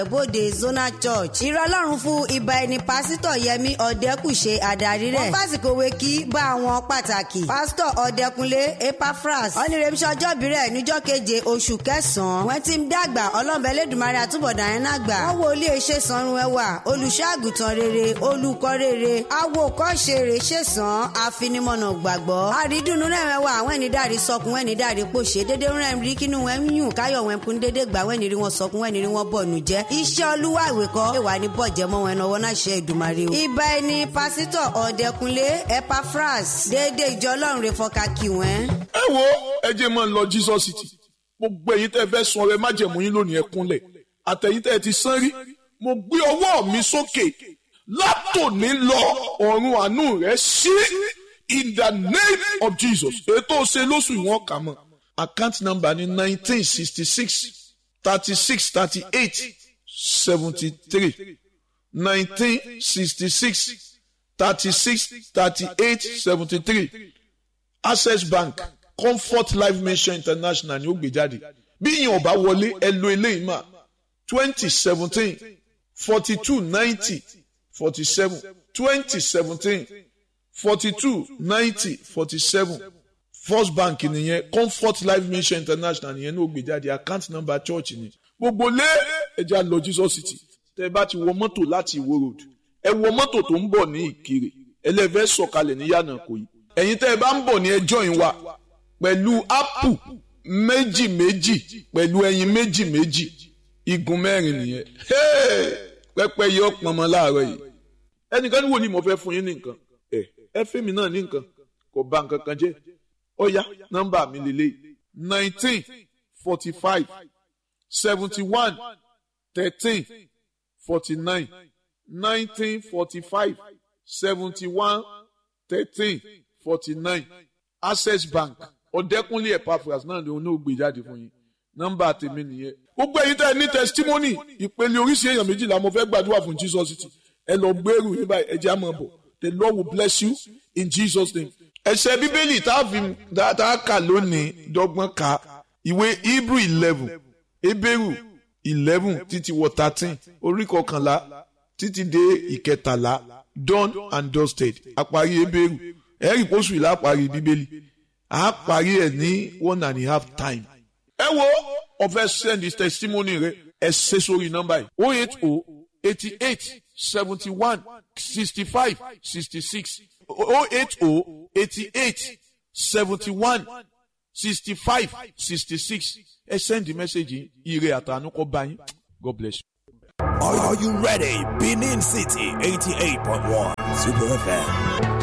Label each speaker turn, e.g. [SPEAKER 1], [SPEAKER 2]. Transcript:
[SPEAKER 1] bóde zona church ìrọlọ́run fún ibà ẹni pásítọ̀ yẹmi ọ̀dẹ́kùṣe adarí rẹ̀ wọ́n fásitì òwe kí bá àwọn pàtàkì pásítọ̀ ọ̀dẹ́kunlé epaphras ọ̀nìrèmísọ̀ ọjọ́bí rẹ̀ níjọ́ keje oṣù kẹsàn-án wọ́n ti ń dàgbà ọlọ́mọbẹ̀lẹ́dùmarè àtúbọ̀dá yẹn náà gbà wọ́n wo ilé iṣẹ́ sanrun ẹwà olùṣọ́ àgùntàn rere olùkọ́ rere awokọ́ṣe rè ṣèṣàn àfinimọ̀nà gbàgbọ́ àrídùnnú rẹ̀ wẹ́wà àwọn ẹni dàrí sọkùn ẹni dàrí pòṣe dédé rẹ̀ rí kínú wọn ń yùn káyọ̀ wọn kún dédé gbà wẹ́ni rí wọn sọkún wẹ́ni rí wọn bọ̀ nù jẹ́ iṣẹ́ olúwa ìwé kọ́ ìwà ní bọ̀jẹ̀ mọ́ wọn ẹnáwó náà ṣe ìdùmarè o. ibà ẹni pásítọ̀ ọ̀dẹ́kunlé epaphras déédéé ìjọ ọlọ́run rẹ̀ fọ́ka kí wọ́n.
[SPEAKER 2] ẹ wo ẹ jẹ́ mọ́ lọ Jesus City gbogbo ẹ̀yin tẹ́ fẹ́ sun ọrẹ májẹ̀mú yín lónìí ẹ kúnlẹ̀ àtẹ̀yin tẹ́ ti sán rí mo gbé ọwọ́ mi sókè látòní lọ ọ̀run àánú rẹ̀ sí in the name of Jesus ètò ṣe lóṣù ìwọ̀n kà mọ́ account number ní nineteen sixty six thirty six thirty eight seventy three nineteen sixty six thirty six thirty eight seventy three access bank comfort life mission international ni ó gbé jáde bí yìnyín ọba wọlé ẹ lo eléyìí mà twenty seventeen forty two ninety forty seven twenty seventeen forty two ninety forty seven first bank nìyẹn comfort life mission international nìyẹn ní ó gbé jáde account number church ni gbogbo lé ẹja lọ Jesus City tẹ bá ti wọ mọ́tò láti Ìwó road ẹ wọ mọ́tò tó ń bọ̀ ní Ìkirè ẹlẹ́fẹ́ sọ̀kalẹ̀ ní yànnà kò yí ẹ̀yin tẹ́ ẹ bá ń bọ̀ ní ẹjọ́ yín wa pẹ̀lú ápù méjì méjì pẹ̀lú ẹyin méjì méjì igun mẹ́rin nìyẹn pẹ́pẹ́ yọ pọnmọ láàárọ̀ yìí ẹnìkan ní wo ni mo fẹ́ fún yín ní nǹkan ẹ ẹ fẹ́ mi náà ní nǹkan kò bà nǹkan kan jẹ́ ó yá nọ́mbà mi lélẹ̀ nineteen forty five seventy one thirteen forty nine nineteen forty five seventy one thirteen forty nine access bank ọ̀dẹ́kúnlé epaphras náà ni òun náà gbé jáde fún yín nọ́mbà tèmi nìyẹn. gbogbo ẹ̀yin tẹ́ ẹ ní testimony ìpele oríṣi èèyàn méjìlá mo fẹ́ gbàdúrà fún Jesus City ẹ lọ gbèrú yín báyìí ẹ jẹ́ àmọ́ bọ̀ the Lord will bless you in Jesus name. ẹsẹ̀ bíbélì tá a fi tá a kà lónìí dọ́gbọ́n ka ìwé Hebrew eleven Hebrew eleven títí wọ thirteen orí kọkànlá títí dé ìkẹtàlá done and dusted àparí Hebrew ẹ̀rí pósù ìlà àparí bíbélì a parí ẹ̀ ní one and a half time. ẹ wo ọfẹ send his testimony rẹ ẹ ṣe sórí nọ́mbà yìí o eight o eighty eight seventy one sixty five sixty six o eight o eighty eight seventy one sixty five sixty six ẹ send the message yìí ire àtànú kọ bá yín God bless you.
[SPEAKER 3] Are, are you ready? Benin City 88.1 Super FM.